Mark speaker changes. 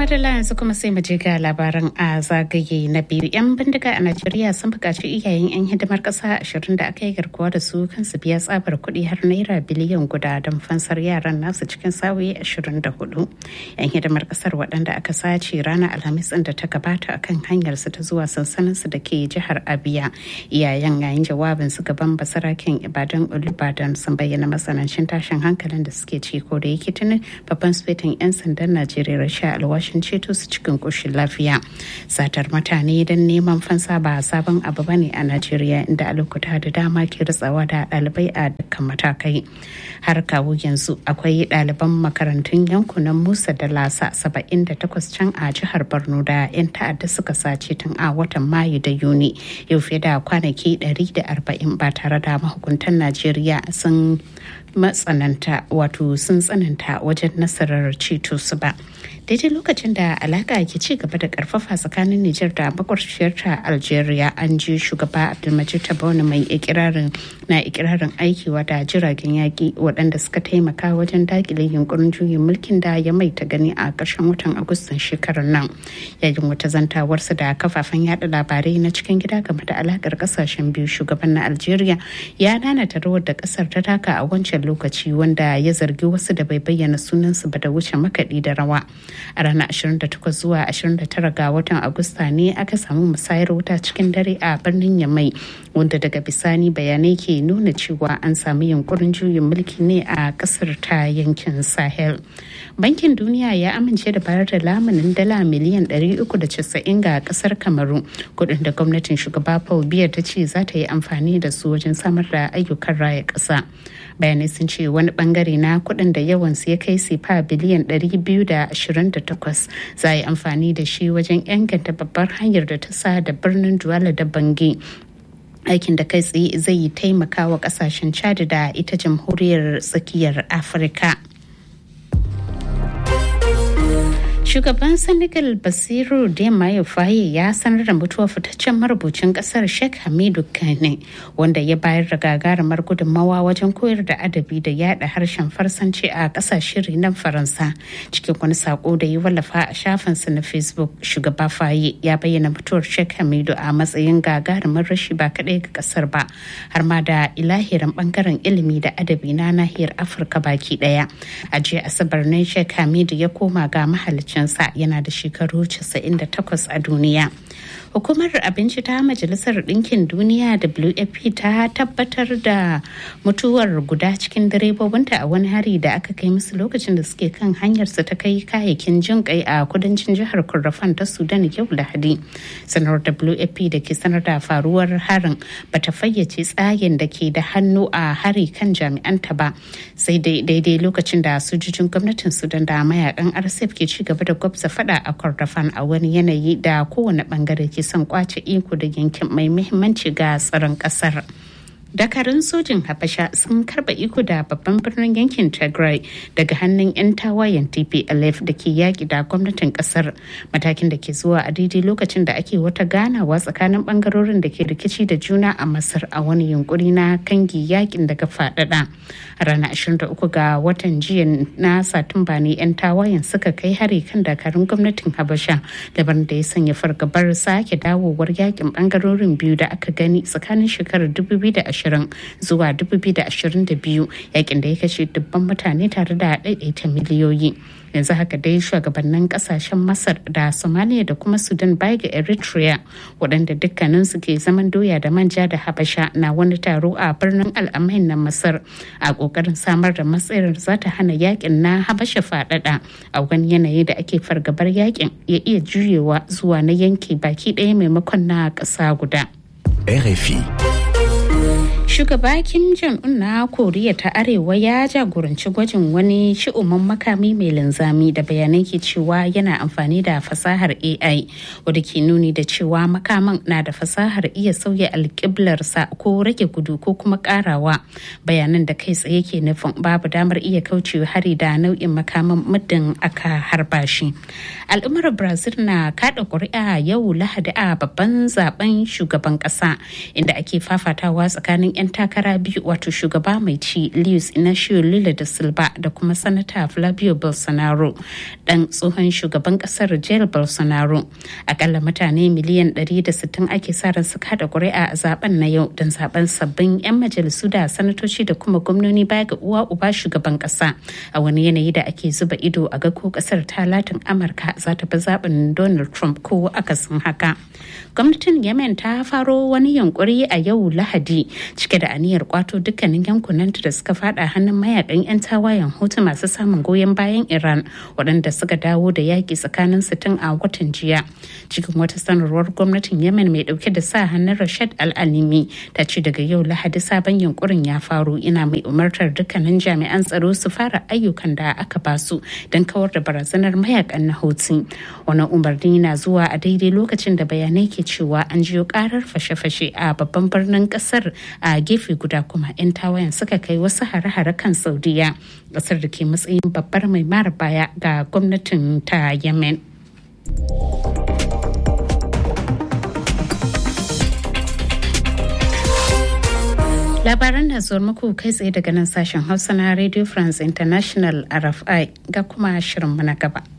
Speaker 1: madalla yanzu kuma sai mu je ga labaran a zagaye na biyu yan bindiga a najeriya sun buƙaci iyayen yan hidimar ƙasa ashirin da aka yi garkuwa da su kansu biya tsabar kuɗi har naira biliyan guda don fansar yaran nasu cikin sa'o'i ashirin da hudu yan hidimar ƙasar waɗanda aka sace ranar alhamis da ta gabata akan hanyar su ta zuwa sansanin su da ke jihar abia iyayen yayin jawabin su gaban basaraken ibadan olubadan sun bayyana matsanancin tashin hankalin da suke ci ko da yake tuni babban sufetin yan sandan najeriya rasha alwashin ceto su cikin ƙoshin lafiya satar mutane don neman fansa ba sabon abu ba ne a najeriya inda a lokuta da dama ke ritsawa da ɗalibai a dukkan matakai har kawo yanzu akwai ɗaliban makarantun yankunan musa da lasa 78 can a jihar borno da 'yan ta'adda suka sace tun a watan mayu da yuni yau fiye da kwanaki 140 ba tare da mahukuntan najeriya sun matsananta wato sun tsananta wajen nasarar ceto su ba daidai lokacin da alaka ke ci gaba da karfafa tsakanin Nijar da makwabciyarta Algeria an ji shugaba Abdulmajid Tabone mai ikirarin na ikirarin aikiwa da jiragen yaƙi waɗanda suka taimaka wajen dakile yunkurin juyin mulkin da ya mai ta gani a ƙarshen watan Agustan shekarar nan yayin wata zantawarsa da kafafen yada labarai na cikin gida game da alakar ƙasashen biyu shugaban na Algeria ya nanata rawar da ƙasar ta taka a wancan lokaci wanda ya zargi wasu da bai bayyana sunansu ba da wuce makaɗi da rawa a ranar 28 zuwa 29 ga watan agusta ne aka samu musayar wuta cikin dare a birnin yamai wanda daga bisani bayanai ke nuna cewa an samu yunkurin juyin mulki ne a kasar ta yankin sahel bankin duniya ya amince da bayar da lamunin dala miliyan 390 ga kasar kamaru kudin da gwamnatin shugaba paul biya ta ce za ta yi amfani da su wajen samar da ayyukan raya kasa bayanai sun ce wani bangare na kudin da yawansu ya kai sifa biliyan 228 za a yi amfani da shi wajen inganta babbar hanyar da ta sa da birnin duwala da bangi aikin da kai tsaye zai yi taimaka wa kasashen chad da ita jamhuriyar tsakiyar afirka Shugaban Senegal Basiru Diomaye Faye ya sanar da mutuwar fitaccen marubucin kasar Sheikh Hamidu Kane wanda ya bayar da gagarumar gudunmawa wajen koyar da adabi da yada harshen Farsanci a kasashen renon Faransa. Cikin wani sako da ya wallafa a shafinsa na Facebook, shugaba Faye ya bayyana mutuwar Sheikh Hamidu a matsayin gagarumar rashi ba kaɗai ga kasar ba, har ma da ilahirin bangaren ilimi da adabi na nahiyar Afirka baki ɗaya. A jiya Asabar ne Sheikh Hamidu ya koma ga mahalicin sa yana da shekaru 98 a duniya. Hukumar abinci ta Majalisar Ɗinkin Duniya WFP ta tabbatar da mutuwar guda cikin direbobinta a wani hari da aka kai musu lokacin da suke kan hanyarsu ta kai kayayyakin jin kai a kudancin jihar Kordofan ta Sudan yau Lahadi. Sanar WFP da ke sanar da faruwar harin bata fayyace tsagen da ke da hannu a hari kan jami'anta ba sai daidai lokacin da sojojin gwamnatin Sudan da mayakan RSF ke ci gaba da gwabza fada a Kordofan a wani yanayi da kowane bangare ke son kwace iko da yankin mai muhimmanci ga tsaron kasar. dakarun sojin habasha sun karba iko da babban birnin yankin tigray daga hannun 'yan tawayen tplf da ke yaƙi da gwamnatin ƙasar matakin da ke zuwa a daidai lokacin da ake wata ganawa tsakanin ɓangarorin da ke rikici da juna a masar a wani yunkuri na kangi yakin daga faɗaɗa a ranar 23 ga watan jiya na satumba ne 'yan tawayen suka kai hari kan dakarun gwamnatin habasha daban da ya sanya fargabar sake dawowar yakin ɓangarorin biyu da aka gani tsakanin shekarar 2020 2020 zuwa 2022 yakin da ya kashe dubban mutane tare da daidaita miliyoyi yanzu haka dai shugabannin kasashen masar da somalia da kuma sudan baya ga eritrea waɗanda dukkaninsu ke zaman doya da manja da habasha na wani taro a birnin al'amain na masar a ƙoƙarin samar da matsayar za ta hana yakin na habasha faɗaɗa a wani yanayi da ake fargabar yakin ya iya juyewa zuwa na yanki baki ɗaya maimakon na ƙasa guda.
Speaker 2: RFI.
Speaker 1: Shugaba Kim Jong-un na Koriya ta Arewa ya jagoranci gwajin wani shi'uman makami mai linzami da bayanai ke cewa yana amfani da fasahar AI wadda ke nuni da cewa makaman na da fasahar iya sauya alƙiblarsa ko rage gudu ko kuma ƙarawa bayanan da kai tsaye ke nufin babu damar iya kaucewa hari da nau'in makaman muddin aka harba shi. Al'ummar Brazil na kada ƙuri'a yau Lahadi a babban zaben shugaban ƙasa inda ake fafatawa tsakanin 'yan takara biyu wato shugaba mai ci Luis Inacio Lula da Silva da kuma sanata Flavio Bolsonaro dan tsohon shugaban kasar Jair Bolsonaro. Akalla mutane miliyan 160 ake sa ran su kada ƙuri'a a zaben na yau don zaben sabbin 'yan majalisu da sanatoci da kuma gwamnoni baya ga uwa uba shugaban kasa a wani yanayi da ake zuba ido a ga ko kasar ta latin Amurka za ta bi zaben Donald Trump ko akasin haka. Gwamnatin Yemen ta faro wani yunkuri a yau Lahadi cike da aniyar kwato dukkanin yankunanta da suka fada hannun mayakan 'yan tawayen hutu masu samun goyon bayan Iran waɗanda suka dawo da yaƙi tsakanin su tun a watan jiya. Cikin wata sanarwar gwamnatin Yemen mai ɗauke da sa hannun Rashad Al-Alimi ta ce daga yau Lahadi sabon yunkurin ya faru ina mai umartar dukkanin jami'an tsaro su fara ayyukan da aka basu don kawar da barazanar mayakan na Houthi. Wannan umarni na zuwa a daidai lokacin da bayanai ke cewa an jiyo karar fashe-fashe a babban birnin kasar a gefe guda kuma 'yan tawayen suka kai wasu hare-hare kan saudiya kasar da ke matsayin babbar mai mara baya ga gwamnatin ta yemen labaran da zuwa muku kai tsaye daga nan sashen hausa na radio france international rfi ga kuma shirin na gaba